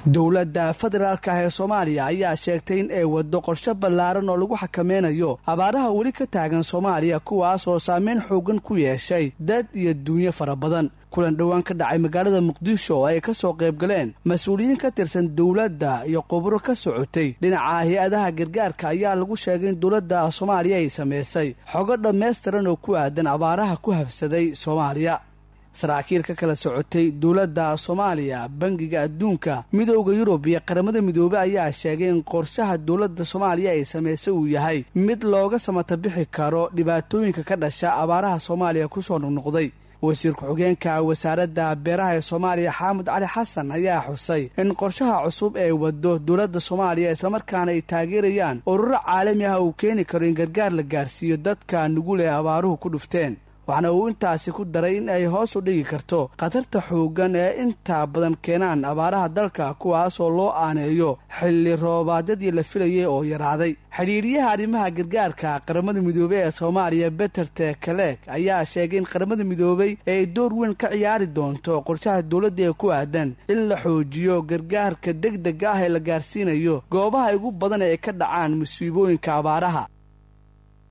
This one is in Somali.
dowladda federaalka ah ee soomaaliya ayaa sheegtay in ay waddo qorshe ballaaran oo lagu xakameynayo abaaraha weli ka taagan soomaaliya kuwaas oo saameyn xoogan ku yeeshay dad iyo duunyo fara badan kulan dhowaan ka dhacay magaalada muqdisho oo ay ka soo qayb galeen mas-uuliyiin ka tirsan dowladda iyo quburo ka socotay dhinaca hay-adaha gargaarka ayaa lagu sheegay in dowladda soomaaliya ay samaysay xogo dhammaystiran oo ku aadan abaaraha ku habsaday soomaaliya saraakiil ka kala socotay dowladda soomaaliya bangiga adduunka midooda yurub iyo qaramada midoobey ayaa sheegay in qorshaha dowladda soomaaliya ay samaysay uu yahay mid looga samata bixi karo dhibaatooyinka ka dhasha abaaraha soomaaliya kusoo noqnoqday wasiir ku-xigeenka wasaaradda beeraha ee soomaaliya xaamud cali xasan ayaa xusay in qorshaha cusub ee wado dowladda soomaaliya islamarkaana ay taageerayaan ururo caalami ah uu keeni karo in gargaar la gaarsiiyo dadka nugul ee abaaruhu ku dhufteen waxaana uu intaasi ku daray in ay hoos u dhigi karto khatarta xooggan ee intaa badan keenaan abaaraha dalka kuwaas oo loo aaneeyo xilli roobaadyadii la filayay oo yaraaday xidhiiriyaha arrimaha gargaarka qaramada midoobey ee soomaaliya beterte kaleeg ayaa sheegay in qaramada midoobey ay door weyn ka ciyaari doonto qorshaha dowladda ee ku aadan in la xoojiyo gargaarka deg dega ah ee la gaarsiinayo goobaha ugu badan ee ka dhacaan musiibooyinka abaaraha